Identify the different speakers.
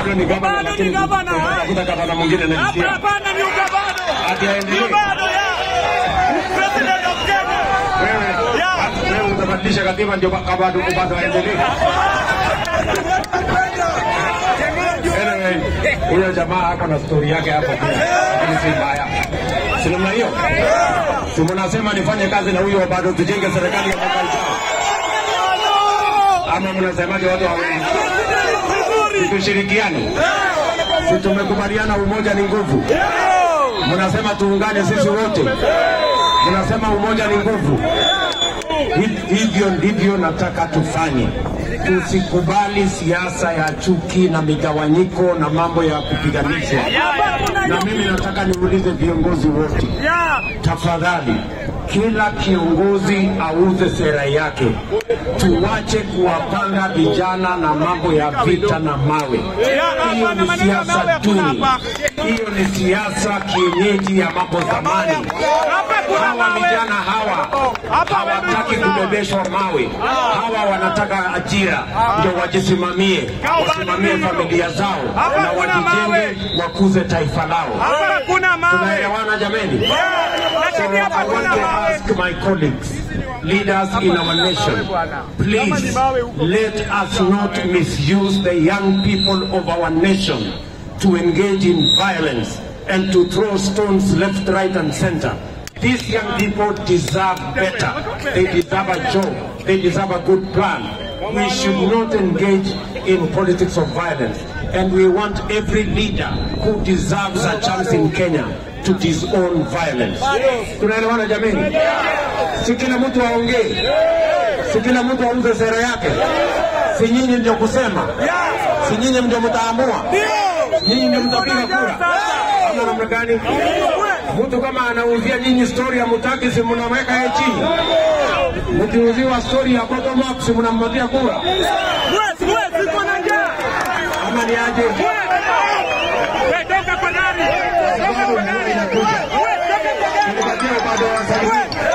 Speaker 1: bado ni gavana,
Speaker 2: Bado ni
Speaker 1: lakini
Speaker 2: gavana.
Speaker 1: tutakuta gavana mwingine
Speaker 2: Hapa
Speaker 1: naisikia
Speaker 2: hapana ni ugavana.
Speaker 1: ati aendelee.
Speaker 2: Bado ya. President of Kenya.
Speaker 1: Wewe
Speaker 2: Yeah.
Speaker 1: wewe utabadilisha katiba ndio bado bado aendelee. Anyway, huyo jamaa ako na stori yake hapo pia, lakini si mbaya. Si namna hiyo? Si mnasema nifanye kazi na huyo bado tujenge serikali ya mwaka ujao, ama mnasemaje watu wawili? Si tushirikiane, si tumekubaliana umoja ni nguvu. Mnasema tuungane sisi wote, mnasema umoja ni nguvu. Hi- Hivyo ndivyo nataka tufanye. Tusikubali siasa ya chuki na migawanyiko na mambo ya kupiganishwa. Na mimi nataka niulize viongozi wote,
Speaker 2: Yeah.
Speaker 1: tafadhali, kila kiongozi auze sera yake. Tuwache kuwapanga vijana na mambo ya vita na mawe. Hiyo ni siasa duni, hiyo ni siasa kienyeji ya mambo zamani.
Speaker 2: Hapa kuna
Speaker 1: Hawa
Speaker 2: mawe.
Speaker 1: vijana hawa
Speaker 2: Hapa
Speaker 1: hawataki
Speaker 2: wewe
Speaker 1: kubebeshwa mawe. Hawa wanataka ajira ndio wajisimamie, wasimamie familia zao
Speaker 2: Hapa
Speaker 1: na
Speaker 2: kuna mawe.
Speaker 1: wajijenge, wakuze taifa lao.
Speaker 2: Hapa kuna mawe.
Speaker 1: Tunaelewana jameni? So
Speaker 2: Lakini hapa
Speaker 1: I want
Speaker 2: kuna
Speaker 1: to
Speaker 2: mawe.
Speaker 1: ask my colleagues, leaders in our nation, please let us not misuse the young people of our nation to engage in violence and to throw stones left, right, and center. These young people deserve better. They deserve a job. They deserve a good plan. We should not engage in politics of violence. And we want every leader who deserves a chance in Kenya to disown violence. Tunaelewana jameni? Si kila mtu aongee, si kila mtu auze sera yake. Si nyinyi ndio kusema, si nyinyi ndio mtaamua, nyinyi ndio mtapiga kura ama namna gani? Mtu kama anauzia nyinyi stori ya mutaki, si mnamweka yeye chini? Mkiuziwa stori ya bottom up, si mnampatia kura
Speaker 2: Wezi, wezi, iko na njaa.
Speaker 1: ama ni aje?
Speaker 2: Wewe toka kwa nani?
Speaker 1: Sababu ndio inakuja.
Speaker 2: Wewe toka kwa nani?
Speaker 1: Tulipatia bado wasalimie.